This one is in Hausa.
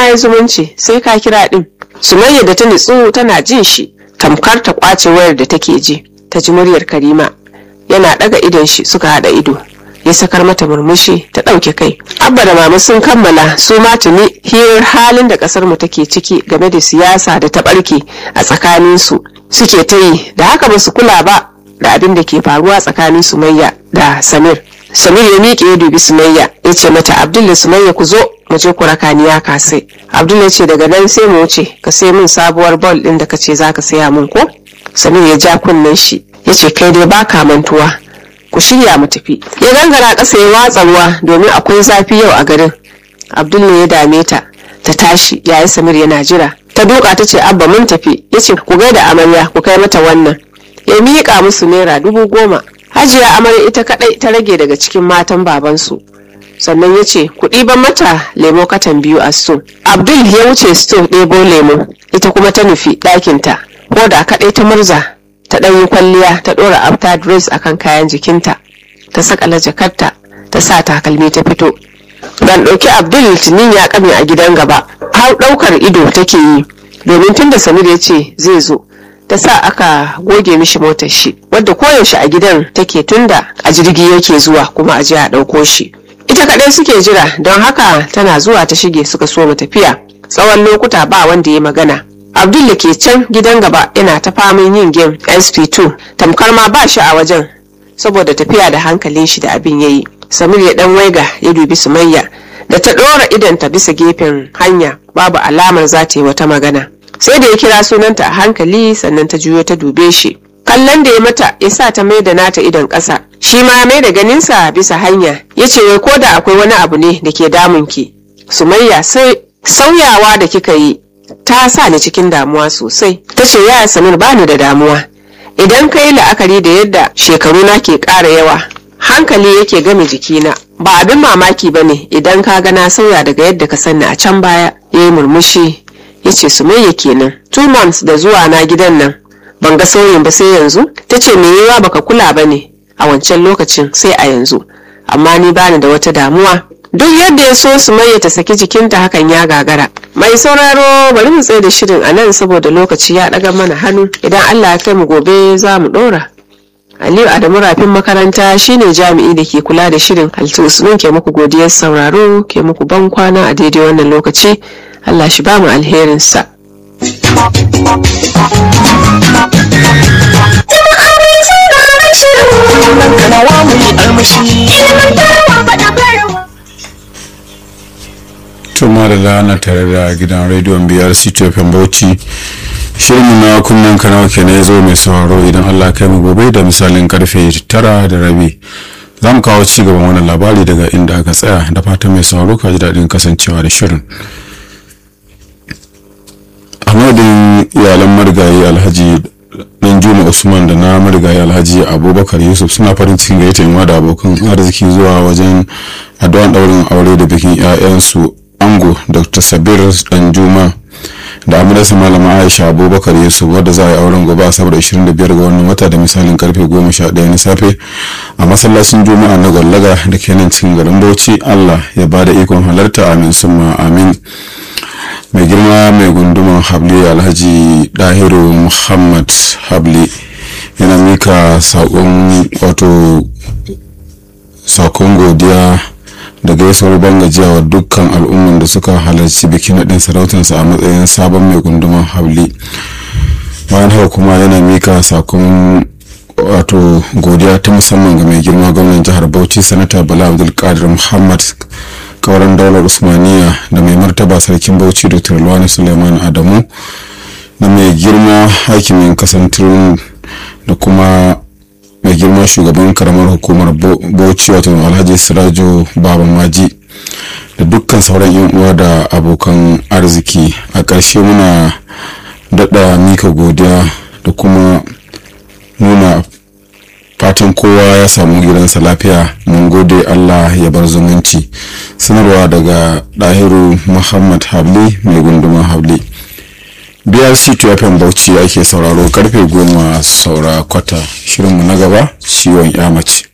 yi zumunci sai ka kira din sumayya da ta nitsu tana jin shi tamkar ta kwace wayar da take ji ta ji muryar karima yana daga idon shi suka hada ido ya sakar mata murmushi ta ɗauke kai abba da mama sun kammala su ma tuni hirar halin da ƙasar mu take ciki game da siyasa da ta ɓarke a tsakanin su suke ta yi da haka ba su kula ba da abin da ke faruwa tsakanin sumayya da samir samir ya miƙe ya dubi sumayya ya ce mata abdul da sumayya ku zo mu je ku raka ni ya kasai abdul ya ce daga nan sai mu wuce ka sai min sabuwar bol ɗin da ka ce za ka saya min ko samir ya ja kunnen shi ya ce kai dai baka mantuwa ku shirya mu tafi ya gangara ƙasa ya watsa ruwa domin akwai zafi yau a garin abdul ne ya dame ta ta tashi yayi samir yana jira ta duka ta ce abba mun tafi ya ce ku gaida amarya ku kai mata wannan ya miƙa musu naira dubu goma hajiya amarya ita kaɗai ta rage daga cikin matan babansu sannan ya ce ku ɗiban mata lemo katan biyu a sto abdul ya wuce sto ɗebo lemo ita kuma ta nufi ɗakinta ko da kaɗai ta murza ta ɗan yi kwalliya ta ɗora after dress akan kayan jikinta ta sakala jakarta ta sa takalmi ta fito ban ɗauki abdul tunin ya kame a gidan gaba har ɗaukar ido take yi domin tunda samir ya ce zai zo ta sa aka goge mishi motar shi wadda koyaushe a gidan take tunda a jirgi yake zuwa kuma a je a ɗauko shi ita kaɗai suke jira don haka tana zuwa ta shige suka so mu tafiya tsawon lokuta ba wanda ya magana abdul da ke can gidan gaba yana ta faman yin game sp2 tamkar ma ba shi a wajen saboda tafiya da hankalin shi da abin yayi samir ya dan waiga ya dubi sumayya da ta ɗora idanta bisa gefen hanya babu alamar za ta yi wata magana sai da ya kira sunanta a hankali sannan ta juyo ta dube shi kallon da ya mata ya sa ta mai da nata idon ƙasa shi ma mai da ganinsa bisa hanya ya ce wai ko da akwai wani abu ne da ke damunki sumayya sai sauyawa da kika yi ta sa ni cikin damuwa sosai ta ce ya samir bani da damuwa idan ka yi la'akari da yadda shekaru na ke ƙara yawa hankali yake game jikina ba abin mamaki ba ne idan ka ga na sauya daga yadda ka sanni a can baya ya yi murmushi ya ce sumayya kenan two months da zuwa na gidan nan ban ga sauyin ba sai yanzu ta ce me yawa baka kula ba ne a wancan lokacin sai a yanzu amma ni bani da wata damuwa duk yadda ya so sumayya ta saki jikinta hakan ya gagara mai sauraro bari mu tsaye da shirin a nan saboda lokaci ya ɗaga mana hannu idan allah ya kai mu gobe za mu ɗora aliyu adamu rafin makaranta shine jami'i da ke kula da shirin halittu usman ke muku godiyar sauraro ke muku ban kwana a daidai wannan lokaci allah shi ba mu alherinsa tuma da lana tare da gidan rediyon biyar ctfm bauchi shirin na kunnen kanawa kenan ya zo mai sauraro idan allah kai mu gobe da misalin karfe tara da rabi za mu kawo ci gaban wannan labari daga inda aka tsaya da fatan mai sauraro ka ji daɗin kasancewa da shirin a madadin iyalan marigayi alhaji dan juma usman da na marigayi alhaji abubakar yusuf suna farin cikin gayyata yin da abokan arziki zuwa wajen addu'an daurin aure da bikin 'ya'yansu ango dr sabir dan juma da amudarsa malama aisha abubakar yusuf wadda za a yi auren gobe asabar 25 ga wannan wata da misalin karfe 11 na safe a masallacin juma'a na gwallaga da ke nan cikin garin bauchi allah ya ba da ikon halarta amin summa amin mai girma mai gunduman habli alhaji dahiru muhammad habli yana mika sakon wato sakon godiya da gaisuwar bangajiya wa dukkan al'umman da suka halarci bikin naɗin sarautarsa a matsayin sabon mai gunduman habli bayan haka kuma yana mika sakon wato godiya ta musamman ga mai girma gwamnan jihar bauchi sanata bala abdulkadir muhammad kauran daular usmaniya da mai martaba sarkin bauchi dr luwani suleiman adamu da mai girma hakimin kasantar da kuma mai girma shugaban karamar hukumar bauchi wato alhaji sirajo baba maji da dukkan sauran yan uwa da abokan arziki a ƙarshe muna daɗa mika godiya da kuma nuna fatan kowa ya samu gidansa lafiya mun gode allah ya bar zumunci sanarwa daga ɗahiru muhammad habli mai gunduman habli brc fm bauchi ake sauraro karfe goma saura kwata shirinmu na gaba ciwon ya mace